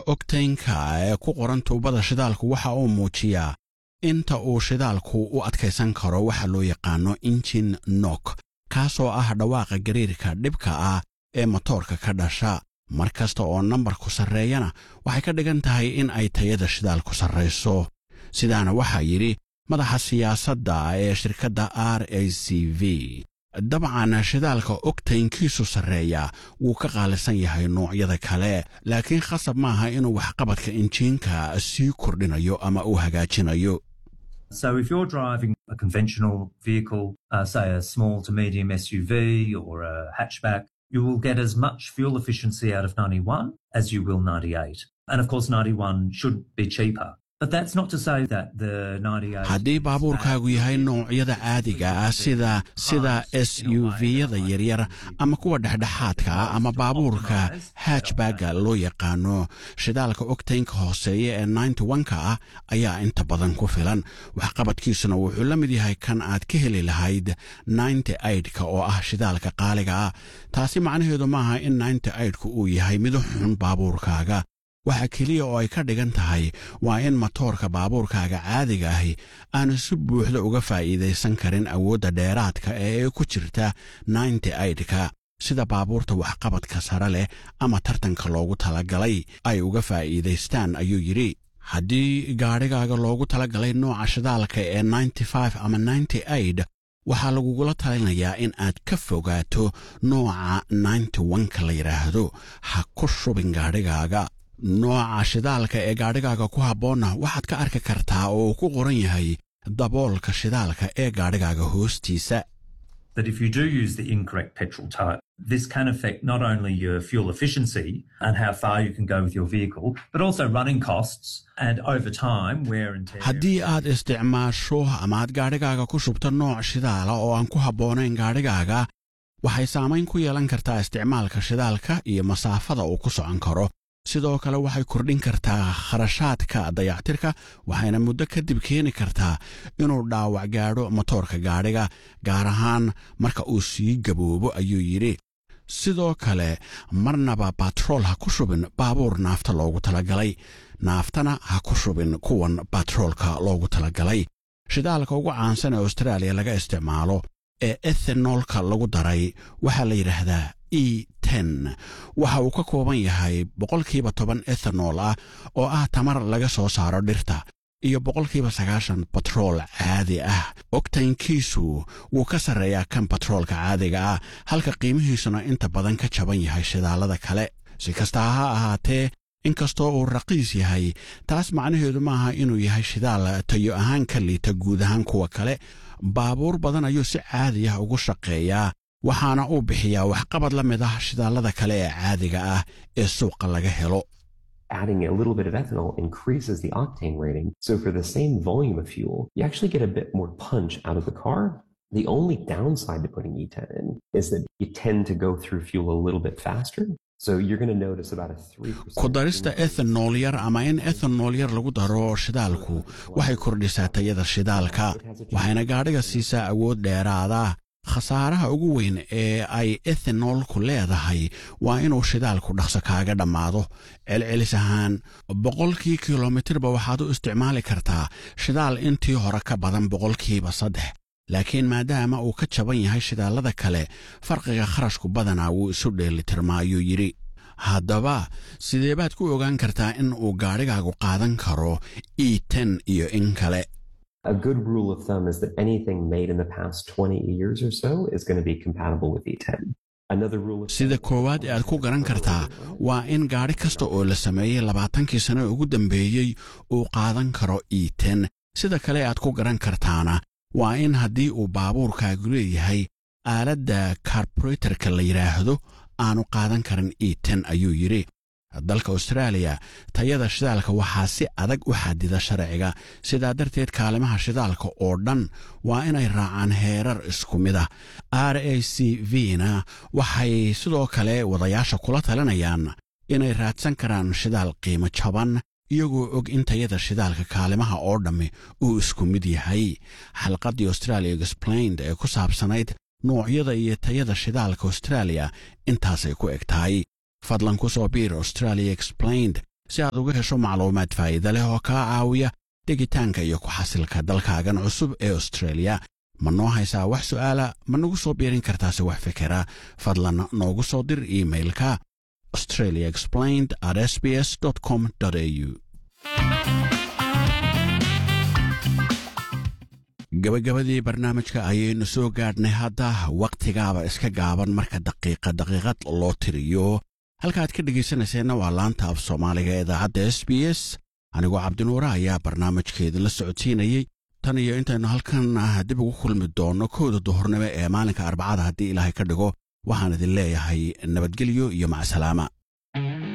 ogtaynka ee ku qoran tuubada shidaalku waxa uu muujiyaa inta uu shidaalku u adkaysan karo waxa loo yaqaano injin nok kaasoo ah dhawaaqa gariirka dhibka ah ee motoorka ka dhasha mar kasta oo nambarku sarreeyana waxay ka dhigan tahay in ay tayada shidaalku sarrayso sidaana waxaa yidhi madaxa siyaasadda ee shirkadda r a c v dabcan shidaalka ogtaynkiisu sarreeya wuu ka qaalisan yahay noocyada kale laakiin khasab maaha inuu waxqabadka injiinka sii kordhinayo ama uu hagaajinayo So if you're driving a conventional vehicle, uh, say a small to medium SUV or a hatchback, you will get as much fuel efficiency out of 91 as you will 98. And of course, 91 should be cheaper. But that's not to say that the 98 haddii baabuurkaagu yahay noocyada caadiga ah sida sida s u v-yada yaryar ama kuwa dhexdhexaadka ah ama baabuurka hatchbagga loo yaqaano shidaalka ogtaynka hooseeya ee ninety one-ka ah ayaa inta badan ku filan waxqabadkiisuna wuxuu la mid yahay kan aad ka heli lahayd ninety eight-ka oo ah shidaalka qaaliga ah taasi macnaheedu maaha in ninety eight-ku uu yahay mid xun baabuurkaaga waxa keliya oo ay ka dhigan tahay waa in matoorka baabuurkaaga caadiga ahi aanu si buuxda uga faa'iidaysan karin awoodda dheeraadka ee ku jirta ninety eight-ka sida baabuurta waxqabadka sare leh ama tartanka loogu talagalay ay uga faa'iidaystaan ayuu yidhi haddii gaadhigaaga loogu talagalay nooca shidaalka ee ninety five ama ninety eight waxaa lagugula talinayaa in aad ka fogaato nooca ninety one-ka la yidhaahdo ha ku shubin gaadhigaaga nooca shidaalka ee gaadhigaaga ku habboonna waxaad ka arki kartaa oo uu ku qoran yahay daboolka shidaalka ee gaadhigaaga hoostiisa that if you do use the incorrect petrol type, this can affect not only your fuel efficiency and how far you can go with your vehicle, but also running costs and over time wear and tear. haddii aad isticmaasho ama aad gaadhigaaga ku shubto nooc shidaala oo aan ku habboonayn gaadhigaaga waxay saamayn ku yeelan kartaa isticmaalka shidaalka iyo masaafada uu ku socon karo sidoo kale waxay kordhin kartaa kharashaadka dayactirka waxayna muddo kadib keeni kartaa inuu dhaawac gaadho motoorka gaadhiga gaar ahaan marka uu sii gaboobo ayuu yidhi sidoo kale marnaba batrool ha ku shubin baabuur naafta loogu talagalay naaftana ha ku shubin kuwan batroolka loogu talagalay shidaalka ugu caansan ee austraaliya laga isticmaalo ee ethenoolka lagu daray waxaa la yidhaahdaa e ten waxa uu ka kooban yahay boqolkiiba toban ethanool ah oo ah tamar laga soo saaro dhirta iyo boqolkiiba sagaashan batrool caadi ah ogtaynkiisu wuu ka sarreeyaa kan batroolka caadiga ah halka qiimihiisuna inta badan ka jaban yahay shidaalada kale si kastaa ha ahaatee inkastoo uu raqiis yahay taas macnaheedu maaha inuu yahay shidaal tayo ahaan ka liita guud ahaan kuwa kale baabuur badan ayuu si caadi ah ugu shaqeeyaa waxaana uu bixiyaa waxqabad la mid ah shidaalada kale ee caadiga ah ee suuqa laga helo adding a little bit of ethanol increases the octane rating. So for the same volume of fuel, you actually get a bit more punch out of the car. The only downside to putting E10 in is that you tend to go through fuel a little bit faster. So you're going to notice about a 3%. ku darista ethanol yar ama in ethanol yar lagu daro shidaalku waxay kordhisaa tayada shidaalka waxayna gaadhiga siisaa awood dheeraada khasaaraha ugu weyn ee ay ethanolku leedahay waa inuu shidaalku dhaqso kaaga dhammaado celcelis ahaan boqolkii kilomitirba waxaad u isticmaali kartaa shidaal intii hore ka badan boqolkiiba saddex laakiin maadaama uu ka jaban yahay shidaalada kale farqiga kharashku badanaa wuu isu dheelitirmaa ayuu yidhi haddaba sidee baad ku ogaan kartaa in uu gaadhigaagu qaadan karo e ten iyo in kale A good rule of thumb is that anything made in the past 20 years or so is going to be compatible with E10. Another rule of sida koowaad ee aad ku garan kartaa waa in gaadhi kasta oo la sameeyey labaatankii sano ugu dambeeyey uu qaadan karo e ten sida kale aad ku garan kartaana waa in haddii uu baabuurkaagu leeyahay aaladda karburetorka la yidhaahdo aanu qaadan karin e ten ayuu yidhi dalka austraaliya tayada shidaalka waxaa si adag u xadida sharciga sidaa darteed kaalimaha shidaalka oo dhan waa inay raacaan heerar isku mid ah r a c v na waxay sidoo kale wadayaasha kula talinayaan inay raadsan karaan shidaal qiimo jaban iyagoo og in tayada shidaalka kaalimaha oo dhammi uu isku mid yahay xalqaddii australia explained ee ku saabsanayd noocyada iyo tayada shidaalka austraaliya intaasay ku eg tahay fadlan ku soo biir australia explained si aad uga hesho macluumaad faa'iida leh oo kaa caawiya dhegitaanka iyo ku xasilka dalkaagan cusub ee austreeliya ma noo haysaa wax su'aala ma nagu soo biirin kartaase wax fikera fadlan noogu soo dir iimailka australia explained at sbs com au gabagabadii barnaamijka ayaynu soo gaadhnay hadda wakhtigaaba iska gaaban marka daqiiqa daqiiqad loo tiriyo halkaaad ka dhegaysanayseena waa laanta af soomaaliga ee idaacadda s b s anigoo cabdinuure ayaa barnaamijkeedin la socodsiinayey tan iyo intaynu halkan dib ugu kulmi doonno kowda duhurnimo ee maalinka arbacada haddii ilaahay ka dhigo waxaan idin leeyahay nabadgelyo iyo macsalaama